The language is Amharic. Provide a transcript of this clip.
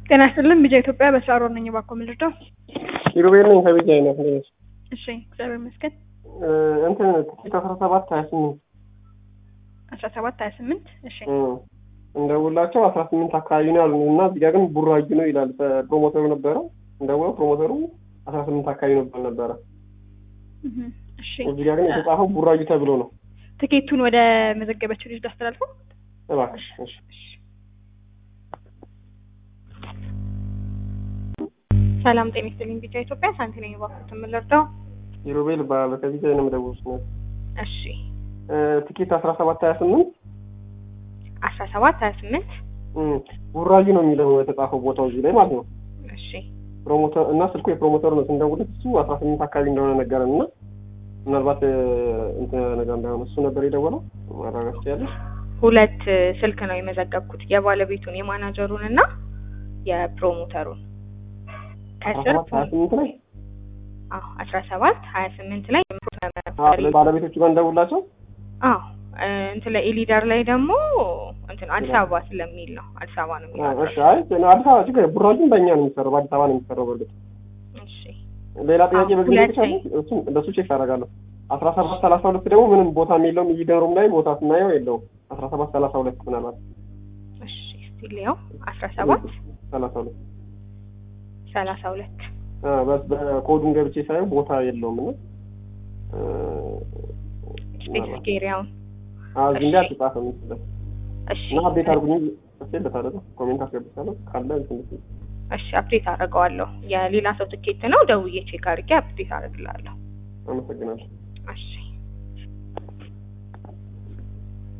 ጤና ይስጥልን ቢጃ ኢትዮጵያ በስራ ነኝ። እባክዎ ምን ልርዳው? ኪሩቤል ነኝ ከቢጃ አይነት ነች። እሺ እግዚአብሔር ይመስገን። እንትን ትኬት አስራ ሰባት ሀያ ስምንት አስራ ሰባት ሀያ ስምንት እሺ እንደውላቸው አስራ ስምንት አካባቢ ነው ያሉ እና እዚህ ጋር ግን ቡራዩ ነው ይላል። ፕሮሞተሩ ነበረ እንደውለው ፕሮሞተሩ አስራ ስምንት አካባቢ ነበር ነበረ። እህ፣ እሺ እዚህ ጋር ግን የተጻፈው ቡራዩ ተብሎ ነው። ትኬቱን ወደ መዘገበችው ልጅ አስተላልፈው። እባክሽ እሺ። ሰላም ጤና ይስጥልኝ ቢጃ ኢትዮጵያ ሳንቲ ነኝ። እባክዎት ምን ልርዳው? ኪሩቤል እባላለሁ ከቢጃ ነው የምደውልሽ ነው። እሺ ትኬት አስራ ሰባት ሀያ ስምንት አስራ ሰባት ሀያ ስምንት ቡራዩ ነው የሚለው የተጻፈው ቦታው እዚህ ላይ ማለት ነው። እሺ ፕሮሞተር እና ስልኩ የፕሮሞተሩ ነው። ስንደውልለት እሱ አስራ ስምንት አካባቢ እንደሆነ ነገረን እና ምናልባት እንትን ነገር እንዳይሆን እሱ ነበር የደወለው ማረጋገጥ ትችያለሽ? ሁለት ስልክ ነው የመዘገብኩት የባለቤቱን የማናጀሩን እና የፕሮሞተሩን አስራ ከስር ሰባት ሀያ ስምንት ላይ አዎ አስራ ሰባት ሀያ ስምንት ላይ አዎ፣ ባለቤቶቹ ጋር እንደውላቸው አዎ እንትን ላይ ኢሊዳር ላይ ደግሞ እንትን አዲስ አበባ ስለሚል ነው አዲስ አበባ ነው የሚለው እሺ። አይ አዲስ አበባ ችግር ቡራዩም በእኛ ነው የሚሰራው በአዲስ አበባ ነው የሚሰራው። በእርግጥ እሺ ሌላ ጥያቄ በግል ሁለቴ። ይቻላል። እሱም እንደሱ ቼክ አደርጋለሁ። አስራ ሰባት ሰላሳ ሁለት ደግሞ ምንም ቦታም የለውም። ኢሊደሩም ላይ ቦታ ስናየው የለውም። አስራ ሰባት ሰላሳ ሁለት ምናልባት እሺ እስቲ ሊያው አስራ ሰባት ሰላሳ ሁለት ሰላሳ ሁለት በስ በኮዱን ገብቼ ሳየው ቦታ የለውም እና ስፔሲፊክ ኤሪያውን እዚህ እንዲ አልተጻፈም ይመስላል እሺ እና አፕዴት አድርጉኝ ጽፌለታለሁ። ኮሜንት አስገብቻለሁ ካለ እንትን ልትይ። እሺ አፕዴት አደርገዋለሁ የሌላ ሰው ትኬት ነው ደውዬ ቼክ አድርጌ አፕዴት አደርግላለሁ አመሰግናለሁ። እሺ